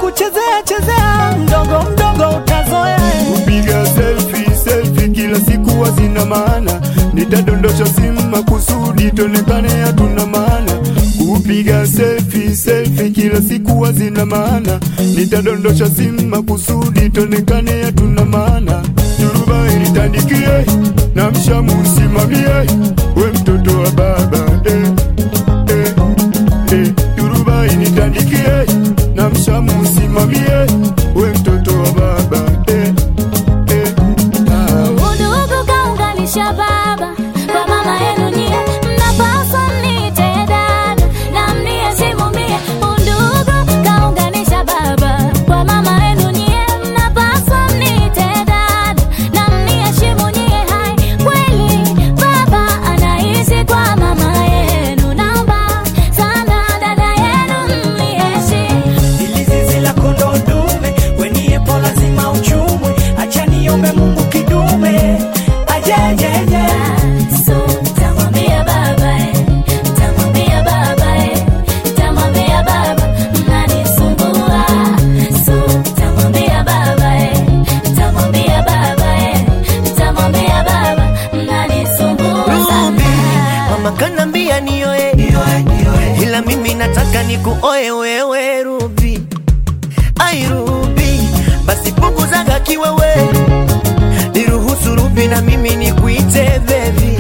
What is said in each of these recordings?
kuchezea chezea, mdogo mdogo utazoea. kupiga selfie selfie kila siku hazina maana, nitadondosha simu makusudi tonekane hatuna maana. Kupiga selfie selfie kila siku hazina maana, nitadondosha simu makusudi tonekane hatuna maana. Turuba ilitandikie na mshamu usimamie, we mtoto wa baba eh, eh, eh. Turuba ilitandikie na mshamu usimamie, we mtoto wa baba eh, eh, ah. Udugu kaunganisha baba kwa mama yenu nyie, mnapaswa mniite dada na mniheshimu mie. Udugu kaunganisha baba kwa mama yenu nyie, mnapaswa mniite dada na mniheshimu nyie. Hai, kweli baba anaishi kwa mama yenu, naomba sana dada yenu mniheshimu. Ili zizi la kondoo dume, weniepo lazima uchumwe. Acha niombe Mungu kidume ajejeje So, tamwambia baba eh, tamwambia baba eh, tamwambia baba mnanisumbua. So, tamwambia baba eh, tamwambia baba eh, tamwambia baba mnanisumbua Ruby, sana. mama kanambia nioe, ila mimi nataka nikuoe wewe Ruby. Ai Ruby, basi punguzaga kiwewe, niruhusu Ruby na mimi nikuite baby.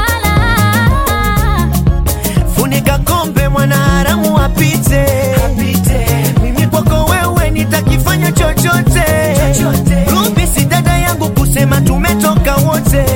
Hapana. Funika kombe mwana haramu apite, mimi kwako wewe nitakifanya chochote. Ruby si dada yangu kusema tumetoka wote,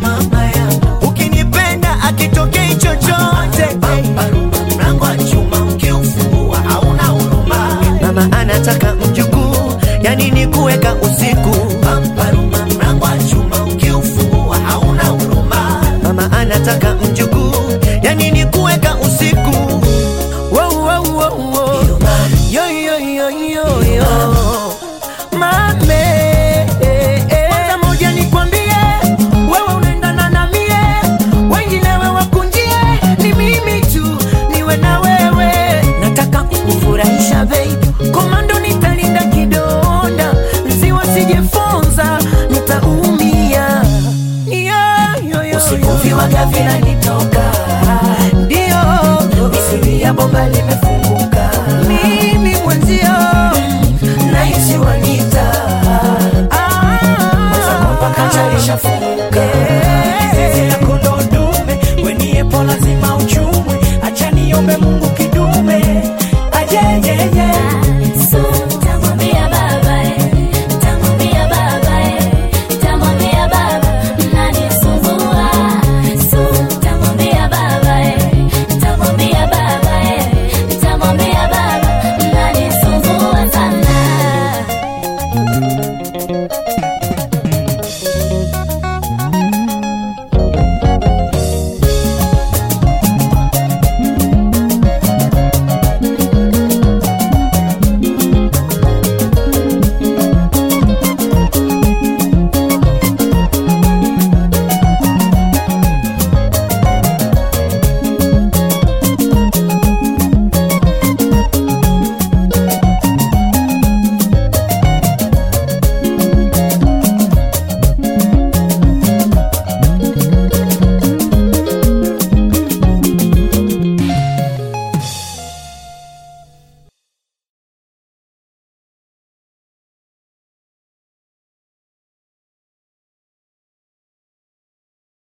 ukinipenda akitokei chochote. Mlango wa chuma ukiufungua hauna huruma. Mama anataka mjukuu, yani ni kuweka usiku. Mlango wa chuma ukiufungua hauna huruma. Mama anataka mjukuu, yani ni kuweka usiku. Wow, wow, wow, wow. Yo, yo, yo, yo, yo. Mame, eh, eh. Kwanza moja nikwambie, wewe unaendana na mie, wengine wewe kunjie, ni mimi tu niwe na wewe. Nataka kukufurahisha baby, komando nitalinda kidonda, nziwa sijefonza, nitaumia. Yo, yo, yo, Usiku viwaga vinanitoka Ndio, misiri ya bomba